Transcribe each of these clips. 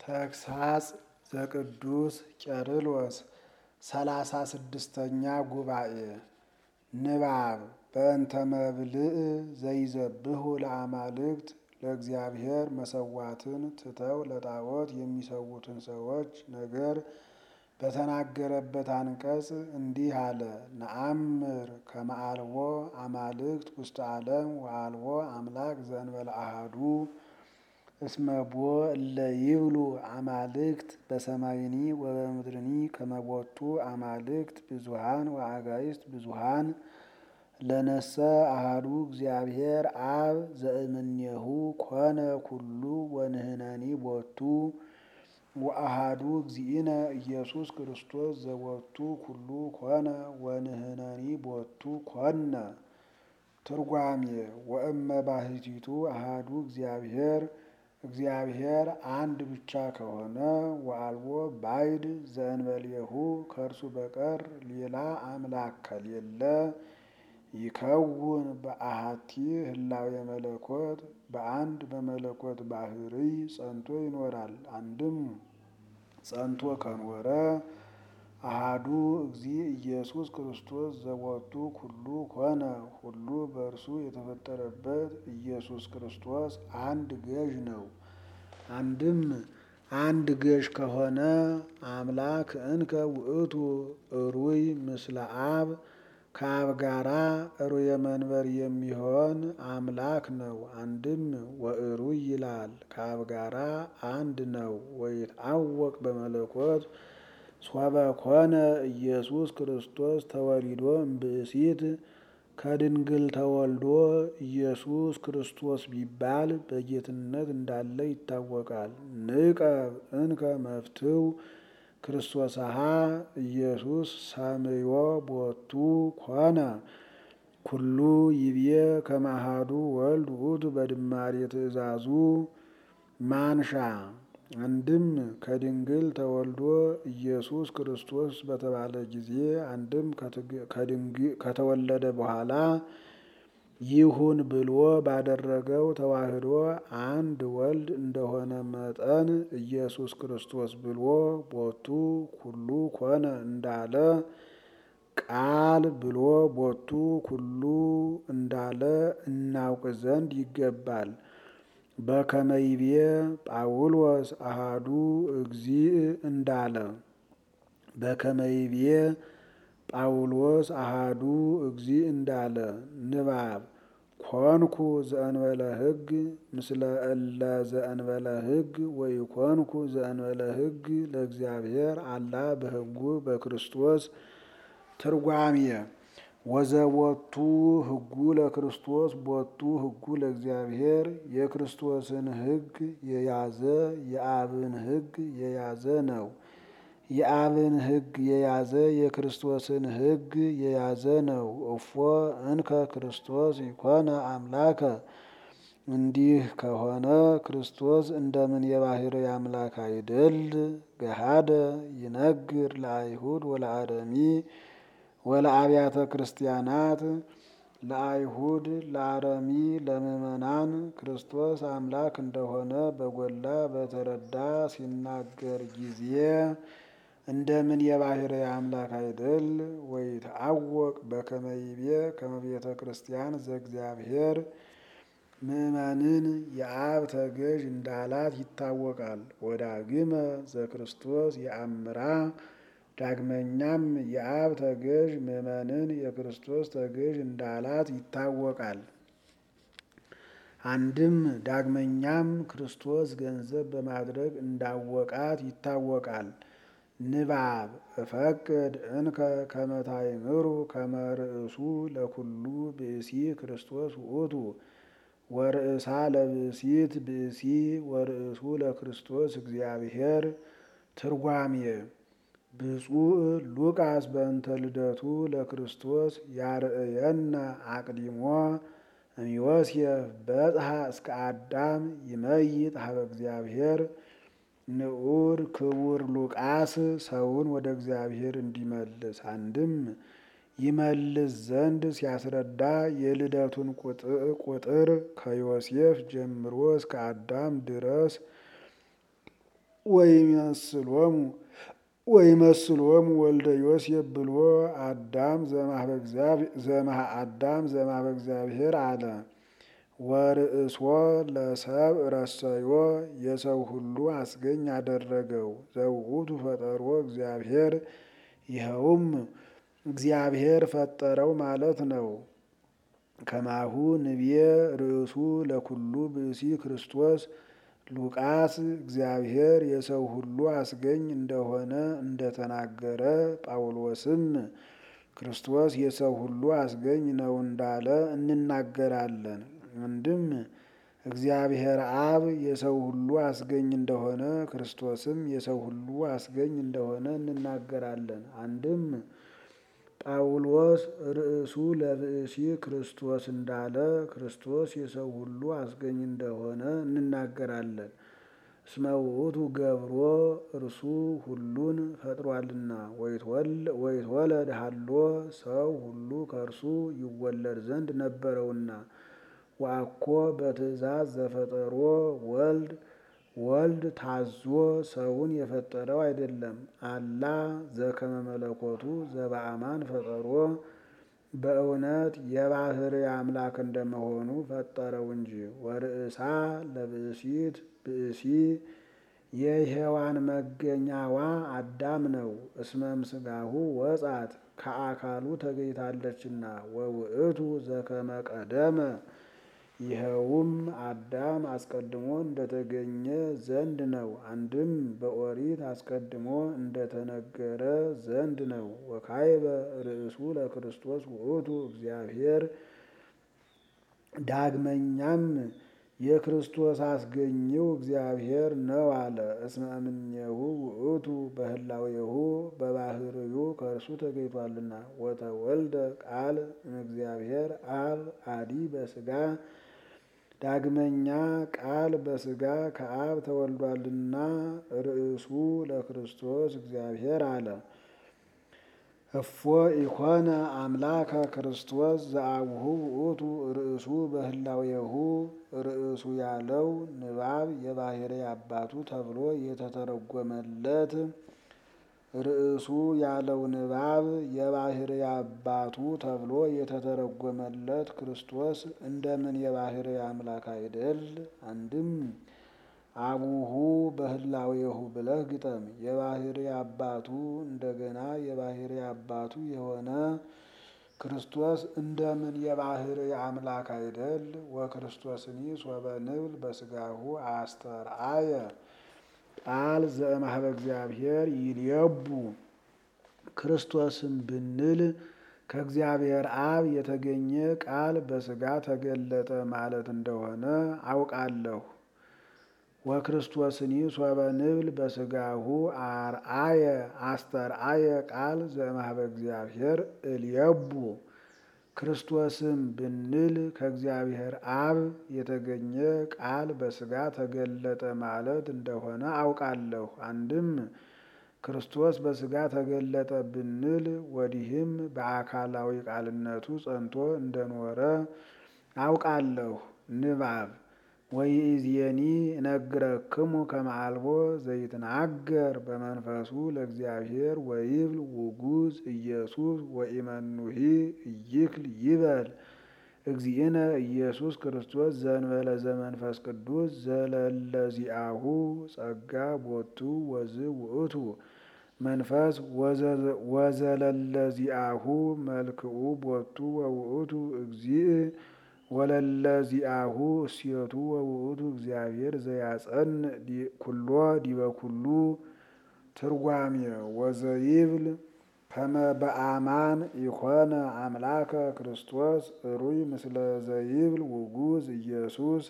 ተግሳጽ ዘቅዱስ ቄርሎስ ሰላሳ ስድስተኛ ጉባኤ ንባብ በእንተ መብልዕ ዘይዘብሑ ለአማልክት ለእግዚአብሔር መሰዋዕትን ትተው ለጣዖት የሚሰዉትን ሰዎች ነገር በተናገረበት አንቀጽ እንዲህ አለ። ነአምር ከመ አልቦ አማልክት ውስተ ዓለም ወአልቦ አምላክ ዘእንበለ አሐዱ እስመ ቦ እለ ይብሉ አማልክት በሰማይኒ ወበምድርኒ ከመ ቦቱ አማልክት ብዙኃን ወአጋዕዝት ብዙኃን ለነሰ አሐዱ እግዚአብሔር አብ ዘእምኔሁ ኮነ ኩሉ ወንሕነኒ ቦቱ ወአሐዱ እግዚእነ ኢየሱስ ክርስቶስ ዘቦቱ ኩሉ ኮነ ወንሕነኒ ቦቱ ኮነ። ትርጓሜ ወእመ ባሕቲቱ አሐዱ እግዚአብሔር እግዚአብሔር አንድ ብቻ ከሆነ ወአልቦ ባዕድ ዘእንበሌሁ ከእርሱ በቀር ሌላ አምላክ ከሌለ ይከውን በአሐቲ ህላዌ መለኮት በአንድ በመለኮት ባሕርይ ጸንቶ ይኖራል። አንድም ጸንቶ ከኖረ አሐዱ እግዚእ ኢየሱስ ክርስቶስ ዘቦቱ ኩሉ ኮነ ሁሉ በእርሱ የተፈጠረበት ኢየሱስ ክርስቶስ አንድ ገዥ ነው። አንድም አንድ ገዥ ከሆነ አምላክ እንከ ውእቱ እሩይ ምስለ አብ ከአብ ጋራ እሩየ መንበር የሚሆን አምላክ ነው። አንድም ወእሩይ ይላል ከአብ ጋራ አንድ ነው። ወይትዐወቅ በመለኮት ሶበ ኮነ ኢየሱስ ክርስቶስ ተወሊዶ እምብእሲት ከድንግል ተወልዶ ኢየሱስ ክርስቶስ ቢባል በጌትነት እንዳለ ይታወቃል። ንቀብ እንከ መፍትው ክርስቶስሃ ኢየሱስ ሰምዮ ቦቱ ኮነ ኩሉ ይብዬ ከመ አሐዱ ወልድ ውእቱ በድማሬ ትእዛዙ ማንሻ አንድም ከድንግል ተወልዶ ኢየሱስ ክርስቶስ በተባለ ጊዜ አንድም ከተወለደ በኋላ ይሁን ብሎ ባደረገው ተዋህዶ አንድ ወልድ እንደሆነ መጠን ኢየሱስ ክርስቶስ ብሎ ቦቱ ኩሉ ኮነ እንዳለ ቃል ብሎ ቦቱ ኩሉ እንዳለ እናውቅ ዘንድ ይገባል። በከመ ይቤ ጳውሎስ አሐዱ እግዚእ እንዳለ በከመ ይቤ ጳውሎስ አሐዱ እግዚእ እንዳለ ንባብ ኮንኩ ዘእንበለ ሕግ ምስለ እለ ዘእንበለ ሕግ ወኢኮንኩ ዘእንበለ ሕግ ለእግዚአብሔር አላ በሕጉ በክርስቶስ ትርጓሜ ወዘቦቱ ሕጉ ለክርስቶስ ቦቱ ሕጉ ለእግዚአብሔር የክርስቶስን ሕግ የያዘ የአብን ሕግ የያዘ ነው። የአብን ሕግ የያዘ የክርስቶስን ሕግ የያዘ ነው። እፎ እንከ ክርስቶስ ይኮነ አምላከ እንዲህ ከሆነ ክርስቶስ እንደምን የባሕርይ አምላክ አይደል? ገሃደ ይነግር ለአይሁድ ወለአረሚ ወለአብያተ ክርስቲያናት ለአይሁድ ለአረሚ ለምእመናን ክርስቶስ አምላክ እንደሆነ በጎላ በተረዳ ሲናገር ጊዜ እንደምን የባሕርይ አምላክ አይደል? ወይትዐወቅ በከመ ይቤ ከመ ቤተ ክርስቲያን ዘእግዚአብሔር ምእመንን የአብ ተገዥ እንዳላት ይታወቃል። ወዳግመ ዘክርስቶስ የአምራ ዳግመኛም የአብ ተገዥ ምእመንን የክርስቶስ ተገዥ እንዳላት ይታወቃል። አንድም ዳግመኛም ክርስቶስ ገንዘብ በማድረግ እንዳወቃት ይታወቃል። ንባብ እፈቅድ እንከ ከመ ታእምሩ ከመ ርእሱ ለኩሉ ብእሲ ክርስቶስ ውእቱ ወርእሳ ለብእሲት ብእሲ ወርእሱ ለክርስቶስ እግዚአብሔር። ትርጓሜ ብፁዕ ሉቃስ በእንተ ልደቱ ለክርስቶስ ያርእየነ አቅዲሞ እምዮሴፍ በጽሐ እስከ አዳም ይመይጥ ሀበ እግዚአብሔር። ንዑድ ክቡር ሉቃስ ሰውን ወደ እግዚአብሔር እንዲመልስ አንድም ይመልስ ዘንድ ሲያስረዳ የልደቱን ቁጥር ከዮሴፍ ጀምሮ እስከ አዳም ድረስ ወይመስሎሙ ወይመስሎሙ ወልደ ዮሴፍ ብሎ አዳም ዘመሃ አዳም ዘማበ እግዚአብሔር አለ። ወርእሶ ለሰብ ረሰዮ የሰው ሁሉ አስገኝ አደረገው። ዘውእቱ ፈጠሮ እግዚአብሔር ይኸውም እግዚአብሔር ፈጠረው ማለት ነው። ከማሁ ንብየ ርእሱ ለኩሉ ብእሲ ክርስቶስ ሉቃስ እግዚአብሔር የሰው ሁሉ አስገኝ እንደሆነ እንደተናገረ ጳውሎስም ክርስቶስ የሰው ሁሉ አስገኝ ነው እንዳለ እንናገራለን። አንድም እግዚአብሔር አብ የሰው ሁሉ አስገኝ እንደሆነ ክርስቶስም የሰው ሁሉ አስገኝ እንደሆነ እንናገራለን። አንድም ጳውሎስ ርእሱ ለብእሲ ክርስቶስ እንዳለ ክርስቶስ የሰው ሁሉ አስገኝ እንደሆነ እንናገራለን። እስመ ውእቱ ገብሮ እርሱ ሁሉን ፈጥሯልና ወይትወለድ ሀሎ ሰው ሁሉ ከእርሱ ይወለድ ዘንድ ነበረውና ወአኮ በትእዛዝ ዘፈጠሮ ወልድ ወልድ ታዞ ሰውን የፈጠረው አይደለም። አላ ዘከመ መለኮቱ ዘበአማን ፈጠሮ በእውነት የባህሪ አምላክ እንደመሆኑ ፈጠረው እንጂ። ወርእሳ ለብእሲት ብእሲ የሔዋን መገኛዋ አዳም ነው። እስመም ስጋሁ ወጻት ከአካሉ ተገኝታለችና ወውእቱ ዘከመ ቀደመ ይኸውም አዳም አስቀድሞ እንደተገኘ ዘንድ ነው። አንድም በኦሪት አስቀድሞ እንደተነገረ ዘንድ ነው። ወካይበ ርእሱ ለክርስቶስ ውእቱ እግዚአብሔር ዳግመኛም የክርስቶስ አስገኘው እግዚአብሔር ነው አለ። እስመ እምኔሁ ውእቱ በህላዌሁ በባህርዩ ከእርሱ ተገኝቷልና። ወተወልደ ቃል እምእግዚአብሔር አብ አዲ በስጋ ዳግመኛ ቃል በስጋ ከአብ ተወልዷልና ርእሱ ለክርስቶስ እግዚአብሔር አለ። እፎ ኢኮነ አምላከ ክርስቶስ ዘአቡሁ ውእቱ ርእሱ በህላዌሁ ርእሱ ያለው ንባብ የባህሪ አባቱ ተብሎ የተተረጎመለት ርዕሱ ያለው ንባብ የባህሪ አባቱ ተብሎ የተተረጎመለት ክርስቶስ እንደምን የባህሪ አምላክ አይደል? አንድም አቡሁ በህላዌሁ ብለህ ግጠም። የባህሪ አባቱ እንደገና የባህሪ አባቱ የሆነ ክርስቶስ እንደምን የባህሪ አምላክ አይደል? ወክርስቶስኒ ሶበ ንብል በስጋሁ አስተርአየ ቃል ዘእምኀበ እግዚአብሔር ይልየቡ ክርስቶስን ብንል ከእግዚአብሔር አብ የተገኘ ቃል በስጋ ተገለጠ ማለት እንደሆነ አውቃለሁ። ወክርስቶስኒ ሶበ ንብል በስጋሁ አርአየ አስተርአየ ቃል ዘእምኀበ እግዚአብሔር እልየቡ ክርስቶስም ብንል ከእግዚአብሔር አብ የተገኘ ቃል በስጋ ተገለጠ ማለት እንደሆነ አውቃለሁ። አንድም ክርስቶስ በስጋ ተገለጠ ብንል ወዲህም በአካላዊ ቃልነቱ ጸንቶ እንደኖረ አውቃለሁ። ንባብ ወይእዜኒ እነግረክሙ ከመ አልቦ ዘይትናገር በመንፈሱ ለእግዚአብሔር ወይብል ውጉዝ ኢየሱስ ወኢመኑሂ ኢይክል ይበል እግዚእነ ኢየሱስ ክርስቶስ ዘእንበለ ዘመንፈስ ቅዱስ ዘለለዚአሁ ጸጋ ቦቱ ወዝ ውእቱ መንፈስ ወዘለለዚአሁ መልክኡ ቦቱ ወውእቱ እግዚእ ወለለዚአሁ እሴቱ ወውእቱ እግዚአብሔር ዘያጸንዕ ኩሎ ዲበ ኩሉ ትርጓሜ ወዘይብል ከመ በአማን ኢኮነ አምላከ ክርስቶስ እሩይ ምስለ ዘይብል ውጉዝ ኢየሱስ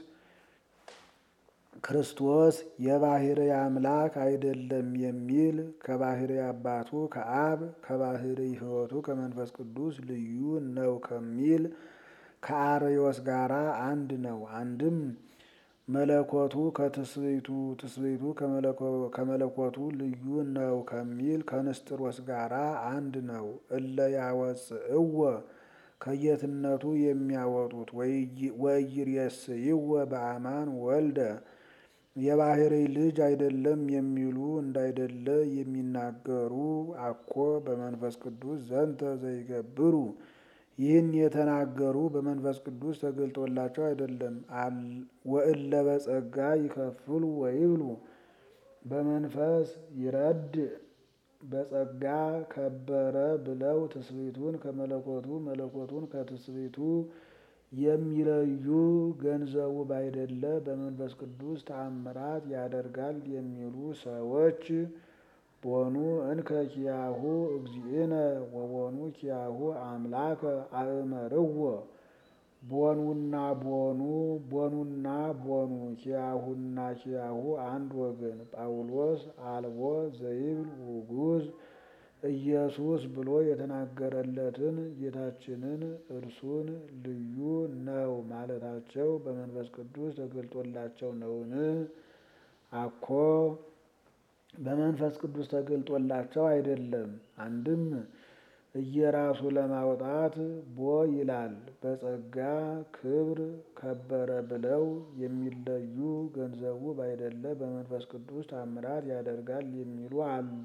ክርስቶስ የባህሪ አምላክ አይደለም የሚል ከባህሪ አባቱ ከአብ ከባህሪ ሕይወቱ ከመንፈስ ቅዱስ ልዩ ነው ከሚል ከአርዮስ ጋራ አንድ ነው። አንድም መለኮቱ ከትስብእቱ ትስብእቱ ከመለኮቱ ልዩ ነው ከሚል ከንስጥሮስ ጋራ አንድ ነው። እለ ያወፅእዎ ከየትነቱ የሚያወጡት ወኢይሬስይዎ በአማን ወልደ የባሕርይ ልጅ አይደለም የሚሉ እንዳይደለ የሚናገሩ አኮ በመንፈስ ቅዱስ ዘንተ ዘይገብሩ ይህን የተናገሩ በመንፈስ ቅዱስ ተገልጦላቸው አይደለም። ወእለ በጸጋ ይከፍሉ ወይብሉ በመንፈስ ይረድ በጸጋ ከበረ ብለው ትስብእቱን ከመለኮቱ መለኮቱን ከትስብእቱ የሚለዩ ገንዘቡ ባይደለ በመንፈስ ቅዱስ ተአምራት ያደርጋል የሚሉ ሰዎች ቦኑ እንከ ኪያሁ እግዚእነ ወቦኑ ኪያሁ አምላከ አእመርዎ ቦኑና ቦኑ ቦኑና ቦኑ ኪያሁና ኪያሁ አንድ ወገን ጳውሎስ አልቦ ዘይብል ውጉዝ ኢየሱስ ብሎ የተናገረለትን ጌታችንን እርሱን ልዩ ነው ማለታቸው በመንፈስ ቅዱስ ተገልጦላቸው ነውን? አኮ በመንፈስ ቅዱስ ተገልጦላቸው አይደለም። አንድም እየራሱ ለማውጣት ቦ ይላል። በጸጋ ክብር ከበረ ብለው የሚለዩ ገንዘቡ ባይደለ በመንፈስ ቅዱስ ታምራት ያደርጋል የሚሉ አሉ።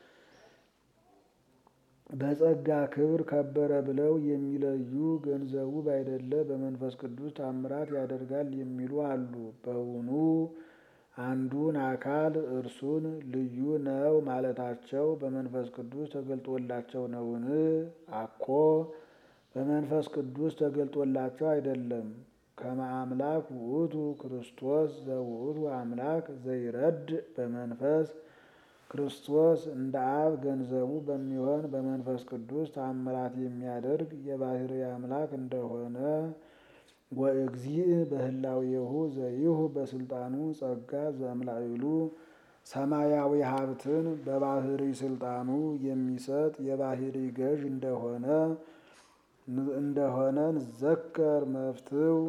በጸጋ ክብር ከበረ ብለው የሚለዩ ገንዘቡ ባይደለ በመንፈስ ቅዱስ ታምራት ያደርጋል የሚሉ አሉ። በውኑ አንዱን አካል እርሱን ልዩ ነው ማለታቸው በመንፈስ ቅዱስ ተገልጦላቸው ነውን? አኮ በመንፈስ ቅዱስ ተገልጦላቸው አይደለም። ከመ አምላክ ውእቱ ክርስቶስ ዘውእቱ አምላክ ዘይረድ በመንፈስ ክርስቶስ እንደ አብ ገንዘቡ በሚሆን በመንፈስ ቅዱስ ተአምራት የሚያደርግ የባሕርይ አምላክ እንደሆነ ወእግዚእ በህላዌሁ ዘይሁ በስልጣኑ ጸጋ ዘእምላዕሉ ሰማያዊ ሀብትን በባሕርይ ስልጣኑ የሚሰጥ የባሕርይ ገዥ እንደሆነ እንደሆነ ንዘከር መፍትው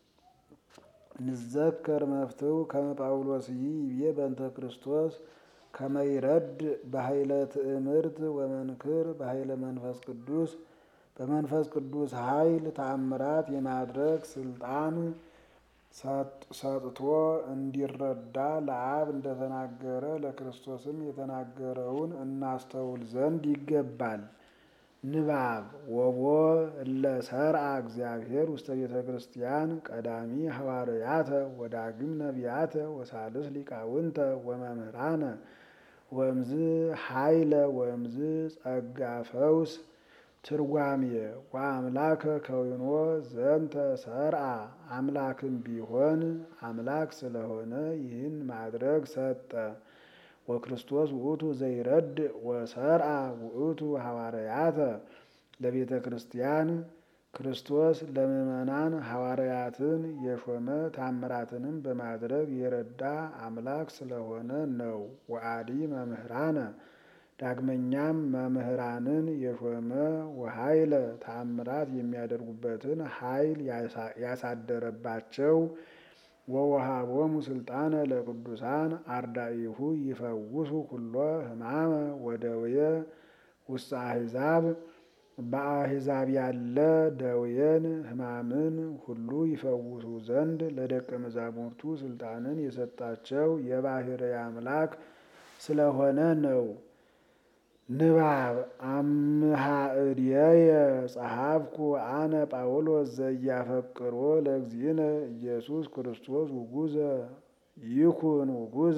ንዘከር መፍትው ከመ ጳውሎስ ይቤ በእንተ ክርስቶስ ከመ ይረድ በኃይለ ትእምርት ወመንክር በኃይለ መንፈስ ቅዱስ በመንፈስ ቅዱስ ኃይል ተአምራት የማድረግ ስልጣን ሰጥቶ እንዲረዳ ለአብ እንደተናገረ ለክርስቶስም የተናገረውን እናስተውል ዘንድ ይገባል። ንባብ ወቦ እለ ሰርዐ እግዚአብሔር ውስተ ቤተ ክርስቲያን ቀዳሚ ሐዋርያተ ወዳግም ነቢያተ ወሳልስ ሊቃውንተ ወመምህራነ ወእምዝ ኃይለ ወእምዝ ጸጋ ፈውስ ትርጓሜ ወአምላከ ከዊኖ ዘንተ ሰርዐ አምላክም ቢሆን አምላክ ስለሆነ ይህን ማድረግ ሰጠ። ወክርስቶስ ውእቱ ዘይረድ ወሰርዐ ውእቱ ሐዋርያተ ለቤተ ክርስቲያን ክርስቶስ ለምእመናን ሐዋርያትን የሾመ ታምራትንም በማድረግ የረዳ አምላክ ስለሆነ ነው። ወአዲ መምህራነ ዳግመኛም መምህራንን የሾመ ወኃይለ ተአምራት የሚያደርጉበትን ኃይል ያሳደረባቸው ወወሃቦሙ ስልጣነ ለቅዱሳን አርዳኢሁ ይፈውሱ ኩሎ ሕማመ ወደውየ ውስተ አሕዛብ በአሕዛብ ያለ ደዌን ሕማምን ሁሉ ይፈውሱ ዘንድ ለደቀ መዛሙርቱ ስልጣንን የሰጣቸው የባሕርይ አምላክ ስለሆነ ነው። ንባብ አምሃ እድየየ ጸሐፍኩ አነ ጳውሎስ ዘያፈቅሮ ለእግዚእነ ኢየሱስ ክርስቶስ ውጉዘ ይኩን ውጉዘ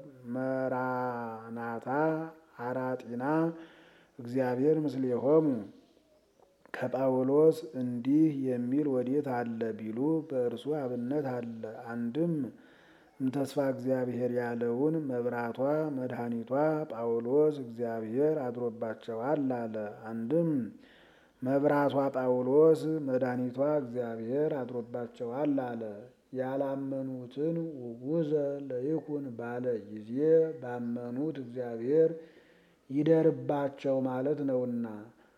መራናታ አራጢና እግዚአብሔር ምስሌሆሙ። ከጳውሎስ እንዲህ የሚል ወዴት አለ ቢሉ በእርሱ አብነት አለ። አንድም እምተስፋ እግዚአብሔር ያለውን መብራቷ መድኃኒቷ ጳውሎስ እግዚአብሔር አድሮባቸዋል አለ። አንድም መብራቷ ጳውሎስ መድኃኒቷ እግዚአብሔር አድሮባቸዋል አለ። ያላመኑትን ውጉዘ ለይኩን ባለ ጊዜ ባመኑት እግዚአብሔር ይደርባቸው ማለት ነውና።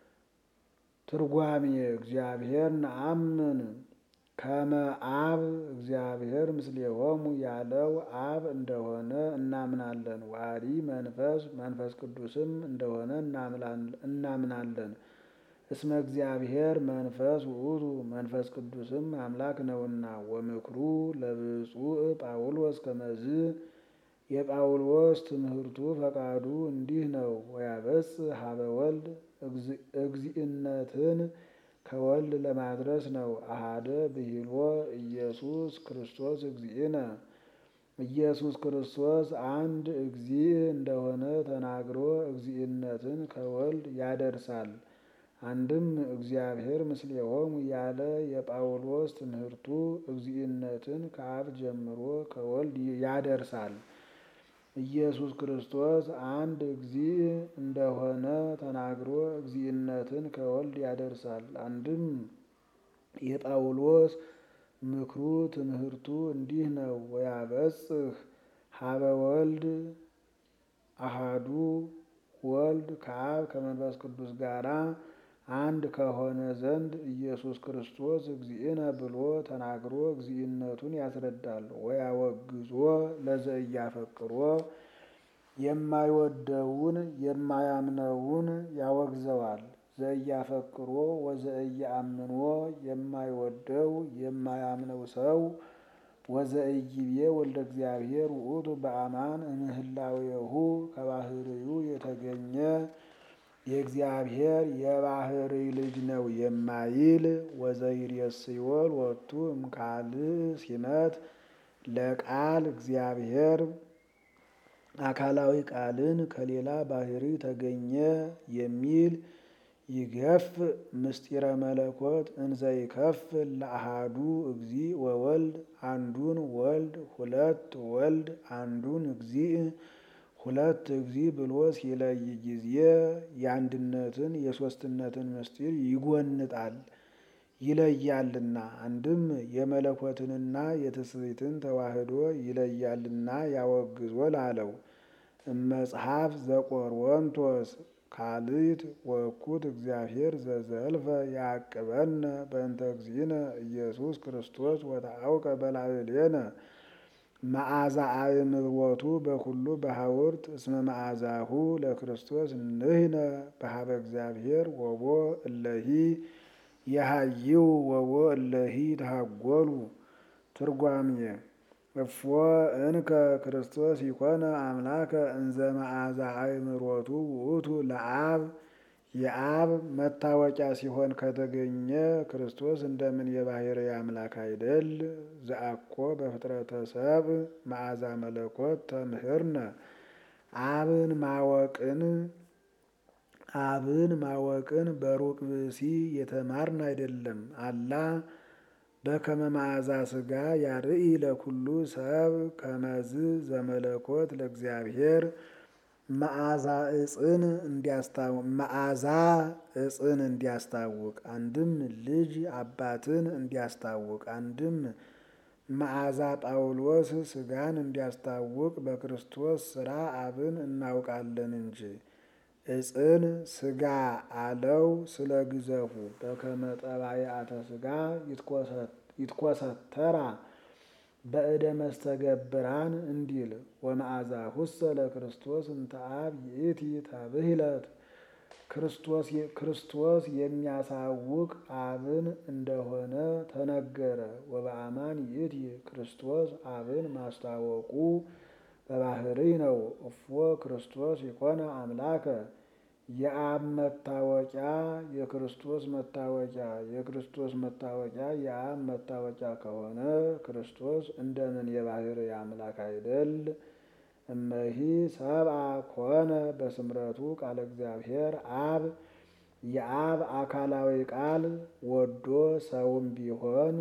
ትርጓሜ እግዚአብሔር ነአምን ከመ አብ እግዚአብሔር ምስሌሆሙ ያለው አብ እንደሆነ እናምናለን። ዋዲ መንፈስ መንፈስ ቅዱስም እንደሆነ እናምናለን። እስመ እግዚአብሔር መንፈስ ውእቱ መንፈስ ቅዱስም አምላክ ነውና። ወምክሩ ለብፁዕ ጳውሎስ ከመዝ የጳውሎስ ትምህርቱ ፈቃዱ እንዲህ ነው። ወያበጽ ሀበ ወልድ እግዚእነትን ከወልድ ለማድረስ ነው። አሃደ ብሂሎ ኢየሱስ ክርስቶስ እግዚእነ ኢየሱስ ክርስቶስ አንድ እግዚእ እንደሆነ ተናግሮ እግዚእነትን ከወልድ ያደርሳል። አንድም እግዚአብሔር ምስሌሆሙ ያለ የጳውሎስ ትምህርቱ እግዚእነትን ከአብ ጀምሮ ከወልድ ያደርሳል። ኢየሱስ ክርስቶስ አንድ እግዚእ እንደሆነ ተናግሮ እግዚእነትን ከወልድ ያደርሳል። አንድም የጳውሎስ ምክሩ ትምህርቱ እንዲህ ነው። ወያበጽህ ሀበ ወልድ አሃዱ ወልድ ከአብ ከመንፈስ ቅዱስ ጋራ አንድ ከሆነ ዘንድ ኢየሱስ ክርስቶስ እግዚእነ ብሎ ተናግሮ እግዚእነቱን ያስረዳል። ወያወግዞ ለዘእያፈቅሮ የማይወደውን የማያምነውን ያወግዘዋል። ዘእያፈቅሮ ወዘእያአምኖ የማይወደው የማያምነው ሰው ወዘእይቤ ወልደ እግዚአብሔር ውእቱ በአማን እምህላዌሁ ከባህርዩ የተገኘ የእግዚአብሔር የባህርይ ልጅ ነው የማይል ወዘይሬስዮ ሎቱ እምካልእ ሲመት ለቃል እግዚአብሔር አካላዊ ቃልን ከሌላ ባህሪ ተገኘ የሚል ይገፍ ምስጢረ መለኮት እንዘይከፍ ለአሃዱ እግዚእ ወወልድ አንዱን ወልድ ሁለት ወልድ አንዱን እግዚእ ሁለት እግዚእ ብሎ ሲለይ ጊዜ የአንድነትን የሦስትነትን ምስጢር ይጎንጣል ይለያልና። አንድም የመለኮትንና የትስብእትን ተዋህዶ ይለያልና ያወግዞ ላለው እመጽሐፍ ዘቆሮንቶስ ካልእት ወእኩት እግዚአብሔር ዘዘልፈ ያዕቅበነ በእንተ እግዚእነ ኢየሱስ ክርስቶስ ወተአውቀ በላዕሌነ መዓዛ አእምሮቱ በኩሉ በሐውርት እስመ መዓዛሁ ለክርስቶስ ንሕነ በሀበ እግዚአብሔር ወቦ እለሂ የሃይው ወቦ እለሂ ተሃጎሉ። ትርጓሜ እፎ እንከ ክርስቶስ ይኮነ አምላከ እንዘ መዓዛ አእምሮቱ ውእቱ ለአብ የአብ መታወቂያ ሲሆን ከተገኘ ክርስቶስ እንደምን የባሕርይ አምላክ አይደል? ዘአኮ በፍጥረተ ሰብእ መዓዛ መለኮት ተምህርነ አብን ማወቅን አብን ማወቅን በሩቅ ብእሲ የተማርን አይደለም። አላ በከመ መዓዛ ሥጋ ያርኢ ለኩሉ ሰብ ከመዝ ዘመለኮት ለእግዚአብሔር መዓዛ እጽን መዓዛ እጽን እንዲያስታውቅ አንድም ልጅ አባትን እንዲያስታውቅ አንድም መዓዛ ጳውሎስ ሥጋን እንዲያስታውቅ በክርስቶስ ሥራ አብን እናውቃለን እንጂ እጽን ሥጋ አለው ስለ ግዘፉ በከመ ጠባይአተ ሥጋ ይትኮሰተራ በእደ መስተገብራን እንዲል ወመዓዛሁሰ ለክርስቶስ እንተ አብ ይእቲ ተብሂለት ክርስቶስ የሚያሳውቅ አብን እንደሆነ ተነገረ። ወበአማን ይእቲ ክርስቶስ አብን ማስታወቁ በባሕርይ ነው። እፎ ክርስቶስ ይኮነ አምላከ የአብ መታወቂያ የክርስቶስ መታወቂያ የክርስቶስ መታወቂያ የአብ መታወቂያ ከሆነ ክርስቶስ እንደምን የባሕርይ አምላክ አይደል? እመሂ ሰብአ ኮነ በስምረቱ ቃለ እግዚአብሔር አብ የአብ አካላዊ ቃል ወዶ ሰውም ቢሆን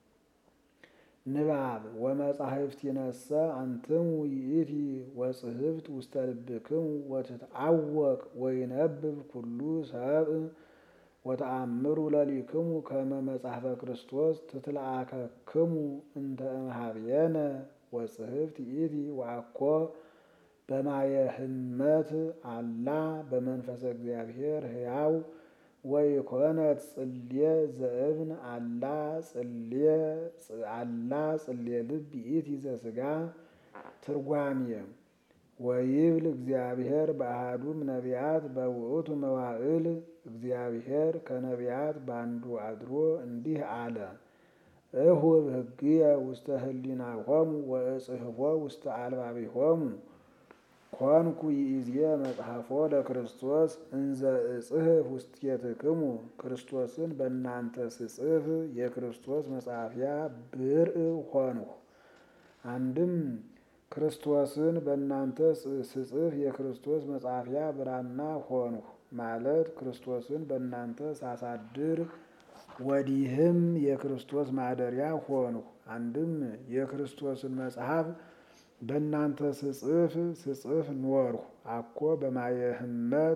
ንባብ ወመጻሕፍት ይነሰ አንትሙ ይእቲ ወጽሕፍት ውስተ ልብክሙ ወትትዐወቅ ወይነብብ ኩሉ ሰብእ ወተአምሩ ለሊክሙ ከመ መጽሐፈ ክርስቶስ ትትለአከክሙ እንተ እምኀቤነ ወጽሕፍት ይእቲ ወአኮ በማየ ህመት አላ በመንፈሰ እግዚአብሔር ሕያው ወይኮነት ጽልየ ዘእብን አላ ጽልየ አላ ጽልየ ልብ ይእቲ ዘሥጋ። ትርጓሜ ወይብል እግዚአብሔር በአሐዱም ነቢያት በውእቱ መዋዕል እግዚአብሔር ከነቢያት ባንዱ አድሮ እንዲህ አለ። እሁብ ሕግየ ውስተ ህሊናሆሙ ወእጽሕፎ ውስተ አልባቢሆሙ ኮንኩ ይእዜ መጽሐፎ ለክርስቶስ እንዘ እጽሕፍ ውስቴትክሙ ክርስቶስን በእናንተ ስጽፍ የክርስቶስ መጻፊያ ብርዕ ሆንሁ። አንድም ክርስቶስን በእናንተ ስጽፍ የክርስቶስ መጻፊያ ብራና ሆንሁ ማለት ክርስቶስን በእናንተ ሳሳድር ወዲህም የክርስቶስ ማደሪያ ሆንሁ። አንድም የክርስቶስን መጽሐፍ በእናንተ ስጽፍ ስጽፍ ኖርሁ። አኮ በማየ ህመት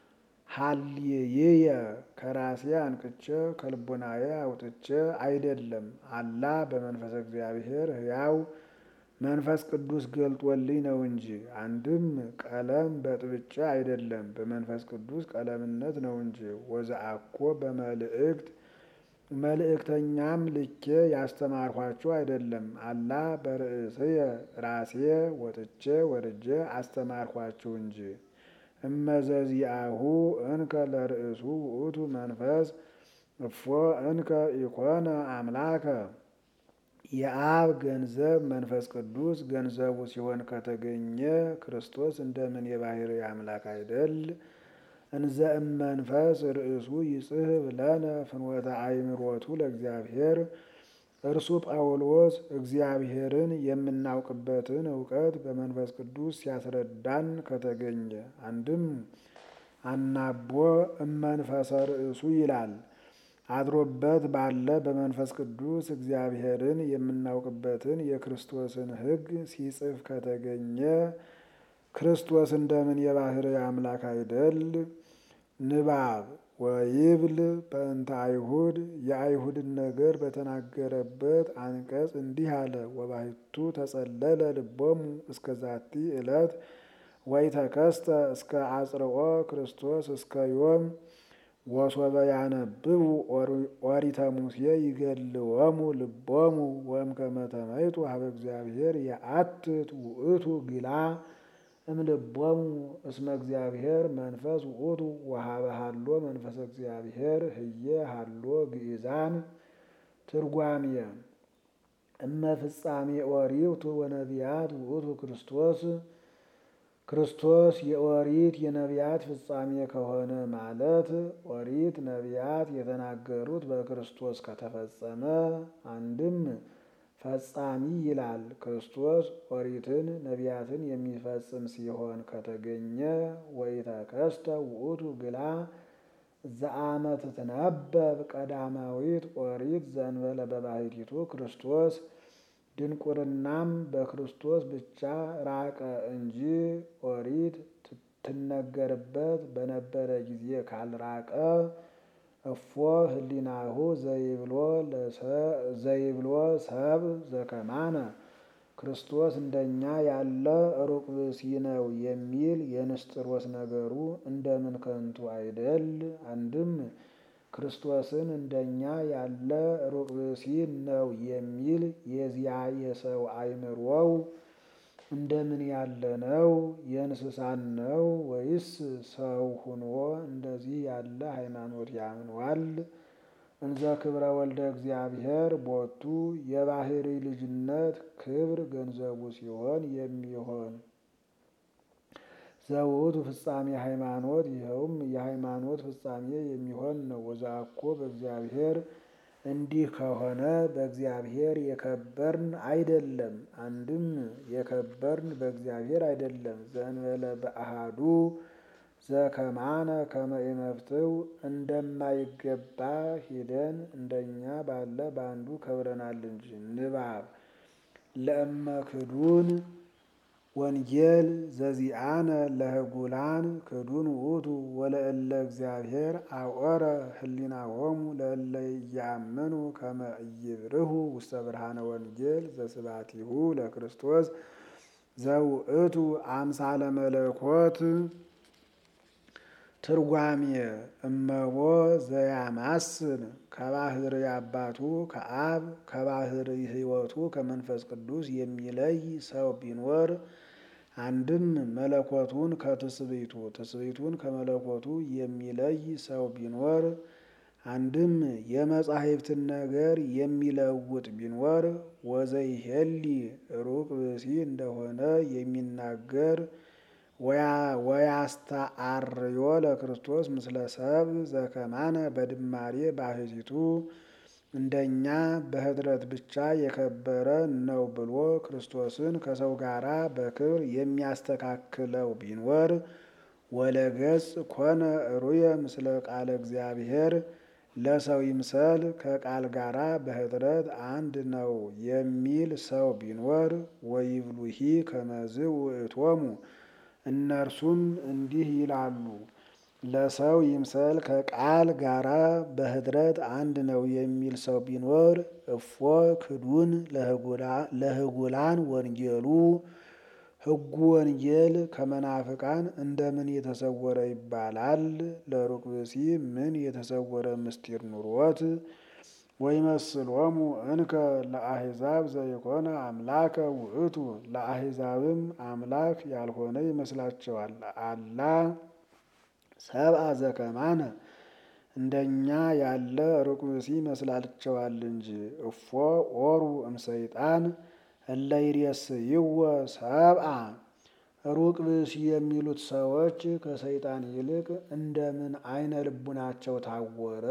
ሀልየየ ከራሴ አንቅቼ ከልቦናዬ አውጥቼ አይደለም። አላ በመንፈስ እግዚአብሔር ሕያው መንፈስ ቅዱስ ገልጦልኝ ነው እንጂ። አንድም ቀለም በጥብጬ አይደለም፣ በመንፈስ ቅዱስ ቀለምነት ነው እንጂ። ወዘአኮ በመልእክት መልእክተኛም ልኬ ያስተማርኋቸው አይደለም። አላ በርእስየ ራሴ ወጥቼ ወርጄ አስተማርኋችሁ እንጂ። እመዘዚአሁ እንከ ለርእሱ ውእቱ መንፈስ እፎ እንከ ኢኮነ አምላከ የአብ ገንዘብ መንፈስ ቅዱስ ገንዘቡ ሲሆን ከተገኘ ክርስቶስ እንደምን የባህሪ አምላክ አይደል? እንዘ እመንፈስ ርእሱ ይጽሕፍ ለነ ፍኖተ አእምሮቱ ለእግዚአብሔር እርሱ ጳውሎስ እግዚአብሔርን የምናውቅበትን እውቀት በመንፈስ ቅዱስ ሲያስረዳን ከተገኘ አንድም አናቦ እመንፈሰ ርእሱ ይላል አድሮበት ባለ በመንፈስ ቅዱስ እግዚአብሔርን የምናውቅበትን የክርስቶስን ሕግ ሲጽፍ ከተገኘ ክርስቶስ እንደምን የባህሪ አምላክ አይደል? ንባብ ወይብል በእንተ አይሁድ የአይሁድን ነገር በተናገረበት አንቀጽ እንዲህ አለ። ወባሕቱ ተጸለለ ልቦሙ እስከ ዛቲ ዕለት ወኢተከስተ እስከ አጽርኦ ክርስቶስ እስከ ዮም ወሶበ ያነብቡ ኦሪተ ሙሴ ይገልወሙ ልቦሙ ወእምከመ ተመይጡ ሀበ እግዚአብሔር የአትት ውእቱ ግላ እምልቦሙ እስመ እግዚአብሔር መንፈስ ውእቱ ወሀበ ሀሎ መንፈሰ እግዚአብሔር ህየ ሀሎ ግእዛን ትርጓሜ እመ ፍጻሜ ኦሪቱ ወነቢያት ውእቱ ክርስቶስ ክርስቶስ የኦሪት የነቢያት ፍጻሜ ከሆነ ማለት ኦሪት ነቢያት የተናገሩት በክርስቶስ ከተፈጸመ አንድም ፈጻሚ ይላል። ክርስቶስ ኦሪትን ነቢያትን የሚፈጽም ሲሆን ከተገኘ ወኢተከስተ ውእቱ ግላ ዘአመ ትትነበብ ቀዳማዊት ኦሪት ዘእንበለ በባሕቲቱ ክርስቶስ ድንቁርናም በክርስቶስ ብቻ ራቀ እንጂ ኦሪት ትነገርበት በነበረ ጊዜ ካልራቀ እፎ ህሊናሁ ዘይብሎ ሰብ ዘከማነ ክርስቶስ እንደኛ ያለ ሩቅ ብእሲ ነው የሚል የንስጥሮስ ነገሩ እንደምን ከንቱ አይደል? አንድም ክርስቶስን እንደኛ ያለ ሩቅ ብእሲ ነው የሚል የዚያ የሰው አእምሮው እንደምን ያለ ነው? የእንስሳን ነው ወይስ ሰው ሁኖ እንደዚህ ያለ ሃይማኖት ያምኗል? እንዘ ክብረ ወልደ እግዚአብሔር ቦቱ የባህሪ ልጅነት ክብር ገንዘቡ ሲሆን የሚሆን ዘውቱ ፍጻሜ ሃይማኖት ይኸውም የሃይማኖት ፍጻሜ የሚሆን ነው። ወዛኮ በእግዚአብሔር እንዲህ ከሆነ በእግዚአብሔር የከበርን አይደለም። አንድም የከበርን በእግዚአብሔር አይደለም። ዘእንበለ በአሃዱ ዘከማነ ከመ ኢመፍትው እንደማይገባ ሂደን እንደኛ ባለ በአንዱ ከብረናል እንጂ። ንባብ ለእመ ክዱን ወንጌል ዘዚአነ ለህጉላን ክዱን ውእቱ ወለእለ እግዚአብሔር አውረ ህሊናሆሙ ለእለ እያምኑ ከመ ኢይብርሁ ውስተ ብርሃነ ወንጌል ዘስባቲሁ ለክርስቶስ ዘውእቱ አምሳለ መለኮት ትርጓሜ እመቦ ዘያማስን ከባህር አባቱ ከአብ ከባህር ሕይወቱ ከመንፈስ ቅዱስ የሚለይ ሰው ቢኖር አንድም መለኮቱን ከትስብእቱ ትስብእቱን ከመለኮቱ የሚለይ ሰው ቢኖር አንድም የመጻሕፍትን ነገር የሚለውጥ ቢኖር ወዘይሄሊ ሩቅ ብእሲ እንደሆነ የሚናገር ወያስተአርዮ ለክርስቶስ ምስለ ሰብ ዘከማነ በድማሬ ባህቲቱ እንደኛ በኅድረት ብቻ የከበረ ነው ብሎ ክርስቶስን ከሰው ጋራ በክብር የሚያስተካክለው ቢኖር ወለገጽ ኮነ ሩየ ምስለ ቃለ እግዚአብሔር ለሰው ይምሰል ከቃል ጋራ በኅድረት አንድ ነው የሚል ሰው ቢኖር ወይብሉሂ ከመዝ ውእቶሙ እነርሱም እንዲህ ይላሉ ለሰው ይምሰል ከቃል ጋራ በኅድረት አንድ ነው የሚል ሰው ቢኖር እፎ ክዱን ለህጉላን ወንጌሉ ሕጉ ወንጌል ከመናፍቃን እንደምን የተሰወረ ይባላል? ለሩቅ ብእሲ ምን የተሰወረ ምስጢር ኑሮት? ወይመስሎሙ እንከ ለአሕዛብ ዘይኮነ አምላከ ውእቱ ለአሕዛብም አምላክ ያልሆነ ይመስላቸዋል። አላ ሰብአ ዘከማነ እንደኛ ያለ ሩቅ ብእሲ ይመስላቸዋል እንጂ። እፎ ኦሩ እምሰይጣን እለ ይሬስይዎ ሰብአ ሩቅ ብእሲ የሚሉት ሰዎች ከሰይጣን ይልቅ እንደምን አይነ ልቡናቸው ታወረ?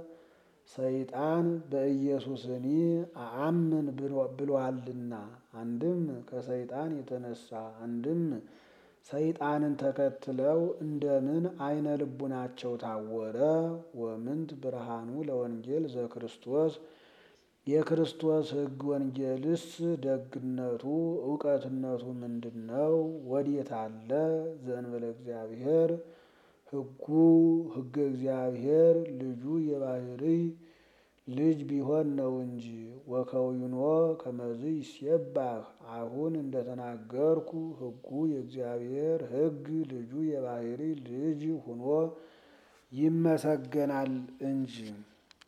ሰይጣን በኢየሱስኒ አአምን ብሏልና። አንድም ከሰይጣን የተነሳ አንድም ሰይጣንን ተከትለው እንደምን አይነ ልቡናቸው ታወረ? ወምንት ብርሃኑ ለወንጌል ዘክርስቶስ የክርስቶስ ሕግ ወንጌልስ ደግነቱ እውቀትነቱ ምንድን ነው? ወዴት አለ? ዘእንበለ እግዚአብሔር ሕጉ ሕገ እግዚአብሔር ልጁ የባሕርይ ልጅ ቢሆን ነው እንጂ። ወከዊኖ ከመዝ ይሴባህ አሁን እንደተናገርኩ ሕጉ የእግዚአብሔር ሕግ ልጁ የባሕርይ ልጅ ሁኖ ይመሰገናል እንጂ